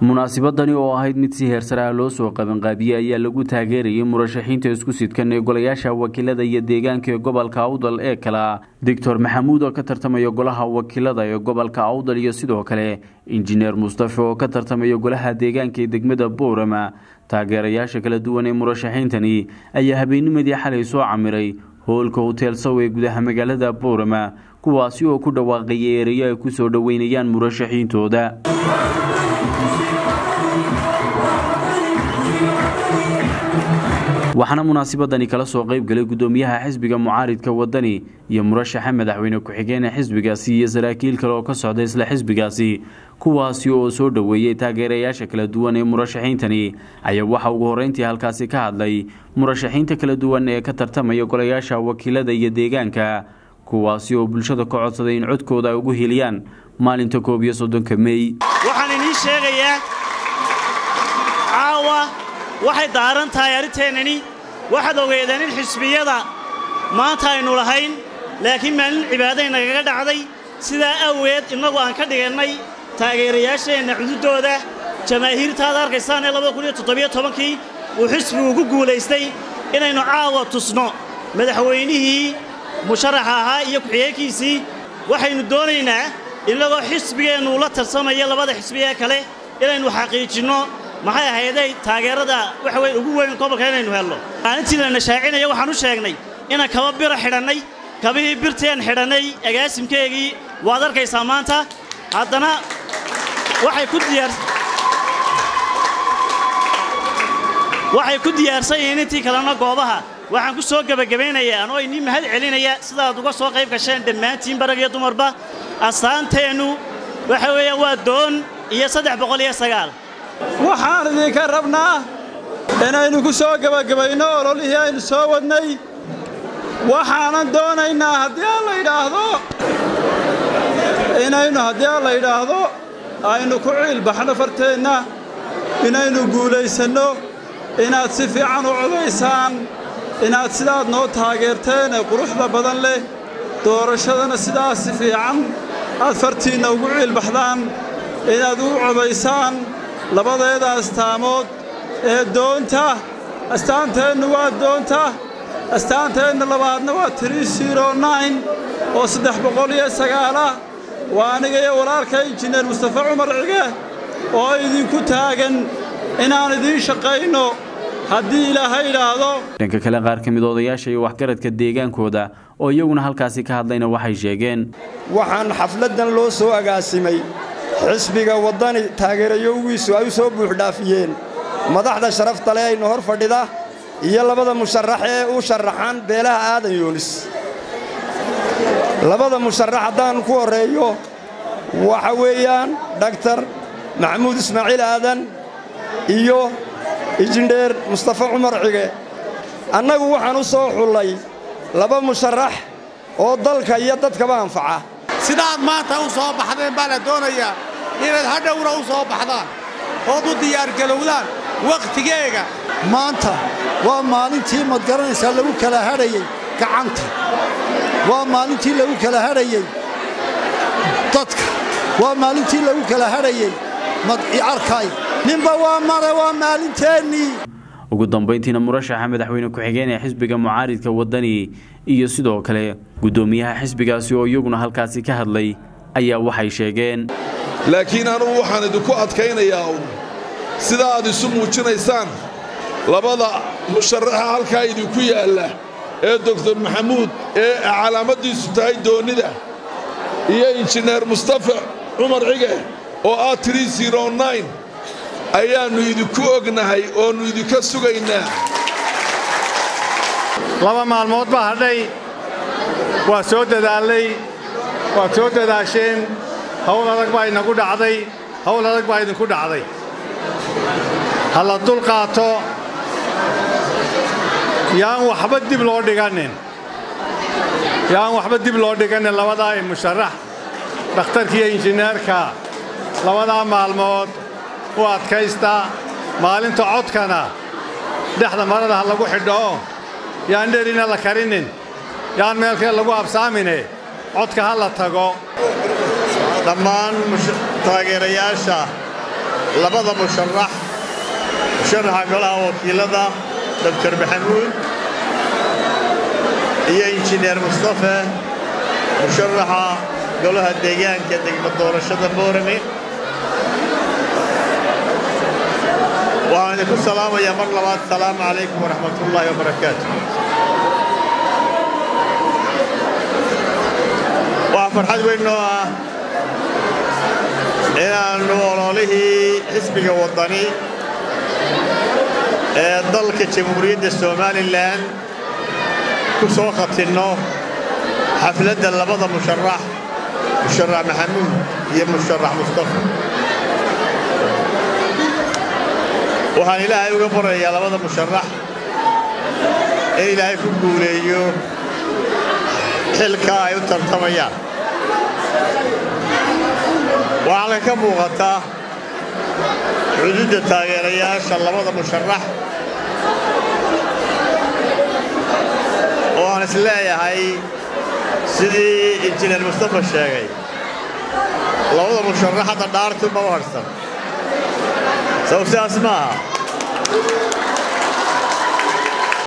munaasibadani oo ahayd mid si heersaraha loo soo qabanqaabiyey ayaa lagu taageerayay murashaxiinta isku sidkan ee golayaasha wakiilada iyo deegaanka ee gobolka awdal ee kala doctor maxamuud oo ka tartamaya golaha wakiilada ee gobolka awdal iyo sidoo kale injineer mustafe oo ka tartamaya golaha deegaanka ee degmada boorama taageerayaasha kala duwan ee murashaxiintani ayaa habeennimadii xalay soo camiray hoolka hotel sow ee gudaha magaalada boorama kuwaasi oo ku dhawaaqaya ereyo ay ku soo dhoweynayaan murashaxiintooda waxaana munaasibadani kala soo qayb galay guddoomiyaha xisbiga mucaaridka wadani iyo murashaxa madaxweyne ku-xigeenee xisbigaasi iyo saraakiil kale oo ka socda isla xisbigaasi kuwaasi oo soo dhoweeyey taageerayaasha kala duwan ee murashaxiintani ayaa waxa ugu horreyntii halkaasi ka hadlay murashaxiinta kala duwan ee ka tartamaya golayaasha wakiilada iyo deegaanka kuwaasi oo bulshada ka codsaday in codkooda ay ugu heliyaan maalinta koob iyo soddonka mey waxaan idiin sheegayaa caawa waxay daaran tahay arrinteennani waxaad ogeedeen in xisbiyada maanta aynu lahayn laakiin maalin cibaaday nagaga dhacday sidaa awgeed innagu aan ka dhigannay taageerayaasheenna cududooda jamaahiirtaad arkaysaan ee kii uu xisbigu ku guulaystay inaynu caawa tusno madaxweynihii musharaxa ahaa iyo ku-xigeenkiisii waxaynu doonaynaa innagoo xisbigeennu la tarsamaya labada xisbi ee kale inaynu xaqiijinno maxay ahayday taageerada waxa weyn ugu weyn gobolka inaynu helno maalintii lana shaacinaya waxaan u sheegnay inaan kaba bira xidhannay kabihii birteen xidhannay agaasimkeegii waad arkaysaa maanta haddana waxay ku diyaar waxay ku diyaarsan yihiin intii kalena goobaha waxaan ku soo gebagabaynayaa anoo inii mahad celinaya sidaad uga soo qayb gasheen dhammaantiin barag iyo dumarba astaanteennu waxa weeyaan waa doon iyo saddex boqol iyo sagaal waxaan idinka rabnaa inaynu ku soo gebagabayno ololihii aynu soo wadnay waxaanan doonaynaa haddii aan la yidhaahdo inaynu haddii aan la yidhaahdo aynu ku ciilbaxno farteenna inaynu guulaysanno inaad si fiican u codaysaan inaad sidaad noo taageerteen ee quruxda badan leh doorashadana sidaas si fiican aad fartiinna ugu ciilbaxdaan inaad u codaysaan labadeeda astaamood ee doonta astaanteennu waa doonta astaanteenna labaadna waa oo saddex boqol iyo sagaalah waa aniga iyo walaalka injineer mustafe cumar cige oo idinku taagan inaan idiin shaqayno haddii ilaahay idhaahdo dhanka kale qaar ka mid odayaasha iyo waxgaradka deegaankooda oo iyaguna halkaasi ka hadlayna waxay sheegeen waxaan xafladdan loo soo agaasimay xisbiga waddani taageerayowgiisu ay u soo buuxdhaafiyeen madaxda sharafta leh aynu hor fadhida iyo labada musharax ee u sharaxan beelaha aadan yoonis labada musharax haddaan ku horreeyo waxa weeyaan dhaktar maxamuud ismaaciil aadan iyo injineer mustafe cumar cige annagu waxaan u soo xullay laba musharax oo dalka iyo dadkaba anfaca sidaad maanta u soo baxdeen baa la doonayaa inaad hadhowna u soo baxdaan ood u diyaargalowdaan wakhtigeega maanta waa maalintii mad garanaysaa lagu kala hadhayey gacanta waa maalintii lagu kala hadhayey dadka waa maalintii lagu kala hadhayey madciarkay ninba waa mare waa maalinteennii ugu dambayntiina murashaxa madaxweyne ku-xigeen ee xisbiga mucaaridka waddani iyo sidoo kale guddoomiyaha xisbigaasi oo iyaguna halkaasi ka hadlay ayaa waxay sheegeen laakiin anugu waxaan idinku adkaynayaa un sida aad isu muujinaysaan labada musharaxa halkaa idinku yaalla ee doktor maxamuud ee calaamaddiisu tahay doonnida iyo injineer mustafe cumar cige oo ah ayaannu idinku ognahay oonnu idinka sugaynaa laba maalmood baa hadhay waa soo dadaallay waad soo dadaasheen hawl adag baa inagu dhacday hawl adag baa idinku dhacday ha la dul qaato yaan waxba dib loo dhiganin yaan waxba dib loo dhiganin labadaa musharax dhakhtarkiiyo injineerka labadaa maalmood u adkaysta maalinta codkana dhexda marada ha lagu xidhoo yaan dherina la karinin yaan meelkee lagu absaamine codka ha la tago dhammaan taageerayaasha labada musharax musharaxa golaha wakiilada doctor maxamuud iyo injineer mustafe musharaxa golaha deegaanka degmo doorashada boorame waxaan idinku salaamayaa mar labaad asalaamu calaykum waraxmatullaahi wabarakaatu waxaa farxad weyn noo ah inaannu ololihii xisbiga waddani ee dalka jamhuuriyadda somalilan ku soo khatinno xafladda labada musharax musharax maxamuud iyo musharax mustafa waxaan ilaahay uga barayaa labada musharax in ilaahay ku guuleeyo xilka ay u tartamayaan waxaana ka muuqataa cududda taageerayaasha labada musharax oo aan is leeyahay sidii injineer mustafa sheegay labada musharax hadda dhaartu ma u harhsan saw sidaas maaha